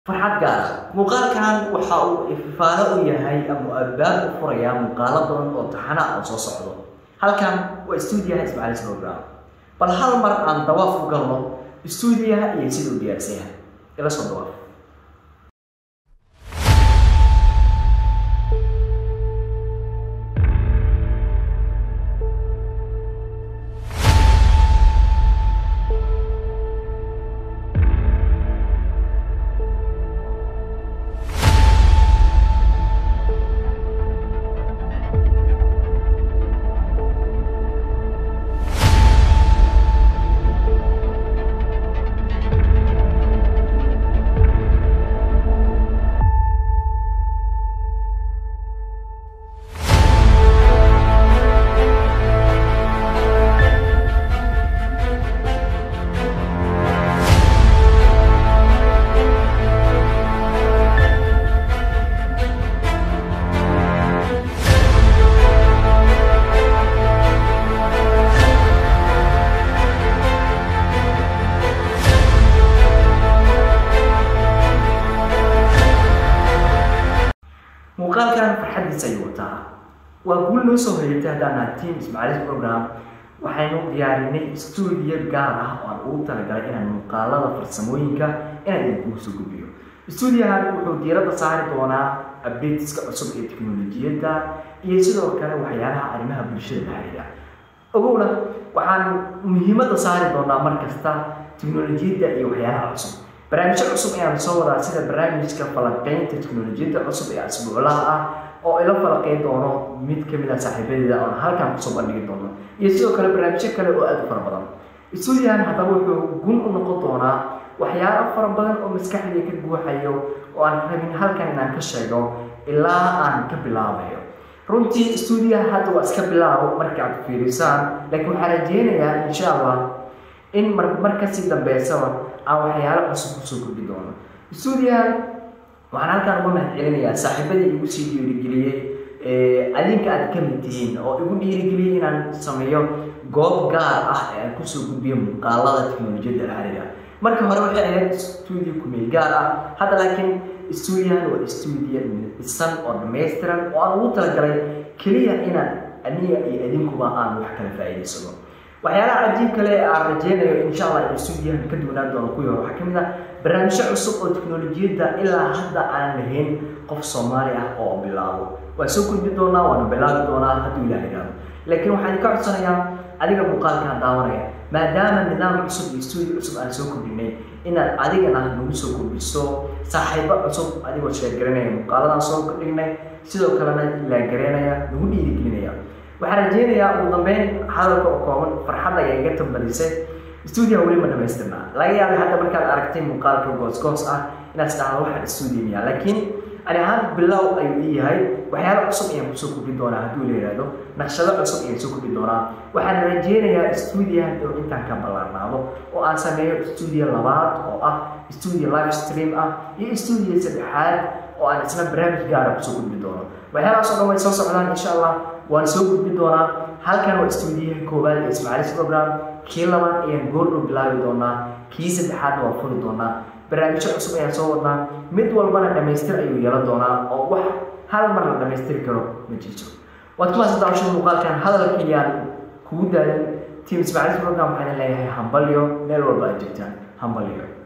farxad gaar muuqaalkan waxa uu ifaano u yahay ama albaab u furayaa muuqaalo badan oo taxana oo soo socdo halkan waa stuudiyaha ismaaciilis program bal hal mar aan dawaaf u galno stuudiyaha iyo siduu diyaarsan yahay ila soo dawaaf muuqaalkan farxadiisa ayuu wataa waa guul noo soo hoyatay haddaan nahay team ismaaciilis program waxaynu diyaarinay stuudiyo gaar ah oo aan ugu talagalay inaan muuqaalada farsamooyinka inaan idinkugu soo gudbiyo stuudiyahan wuxuu diiradda saari doonaa updateska cusub ee teknolojiyadda iyo sidoo kale waxyaalaha arrimaha bulshada la xiriira ogowna waxaan muhiimadda saari doonaa mar kasta teknolojiyadda iyo waxyaalaha cusub barnaamijyo cusub ayaan soo wadaa sida barnaamijka falanqeynta teknolojiyadda cusub ee asbuuclaha ah oo ila falaqeyn doono mid ka mid ah saaxiibadeeda oon halkan kusoo bandhigi doono iyo sidoo kale barnaamijyo kale oo aada u fara badan stuudiyahan haddaba wuxuu gun u noqon doonaa waxyaalo fara badan oo maskaxdii ka guuxayo oo aan rabin halkan inaan ka sheego ilaa aan ka bilaabayo runtii stuudiyaha hadda waa iska bilaabo markaad fiirisaan laakiin waxaan rajeynayaa insha allah in mar mar kasii dambeysaba aan waxyaalo cusub kusoo kordhi doono stuudiyahan waxaan halkaan uga mahad celinayaa saaxiibadii igu sii dhiirigeliyey adinka aad ka mid tihiin oo igu dhiirigeliyey inaan sameeyo goob gaar ah ee aan kusoo gudbiyo muuqaalada teknolojiyadda la xiriira marka hore waxay ahayd stuudio kumeel gaar ah hadda laakiin stuudiyahan waa stuudiyo dhisan oo dhammaystiran oo aan ugu talagalay keliya inaan aniga iyo adinkuba aan wax kala faa'iidaysano waxyaalaha cajiib kale ee aan rajeynayo insha allah in stuudiyahan ka duwanaan doono kuwii hore waxaa ka mid ah barnaamijyo cusub oo teknolojiyadda ilaa hadda aan lahayn qof soomaali ah oo bilaabo waa soo gudbi doonaa waana bilaabi doonaa hadduu ilaah yidhaahdo laakiin waxaan ka codsanayaa adiga muuqaalkaan daawanaya maadaama nidaam cusub iyo stuudio cusub aan soo kordhinay inaad adigana nagu soo kordhiso saaxiibo cusub adigoo sheergaranaya muuqaaladaan soo kordhignay sidoo kalena ilaagareynaya nagu dhiirigelinaya waxaan rajeynayaa ugu dambeyn hadalka oo kooban farxadda ayaa iga tambadisay stuudiyaha weli ma dhamaystirnaa laga yaabay hadda markaad aragtay muuqaalka goos-goos ah inaad isdhahdo waxaan stuudiyo miyaa laakiin ani ahaan bilow ayuu ii yahay waxyaalo cusub ayaan kusoo kordhi doonaa hadduu la yidhaahdo naqshado cusub ayaan soo kordhi doonaa waxaan rajeynayaa stuudiyahan inuu intaan ka ballaarnaado oo aan sameeyo stuudiyo labaad oo ah stuudiyo live stream ah iyo stuudiyo saddexaad oo aan isna barnaamij gaara kusoo gudbi doono waxyaalahaas oo dhan way soo socdaan insha allah waan soo gudbi doonaa halkan waa stuudiyaha koowaad ee ismaaciilis program kii labaad ayaan goordhow bilaabi doonaa kii saddexaadna waan furi doonaa barnaamijyo cusub ayaan soo wadnaa mid walbana dhammaystir ayuu yeelan doonaa oo wax hal mar la dhammaystiri karo ma jirto waad kumaas daawashada muuqaalkan hadalkayaan kugu daadan team ismaaciilis program waxaan leeyahay hambalyo meel walba aad joogtaan hambalyo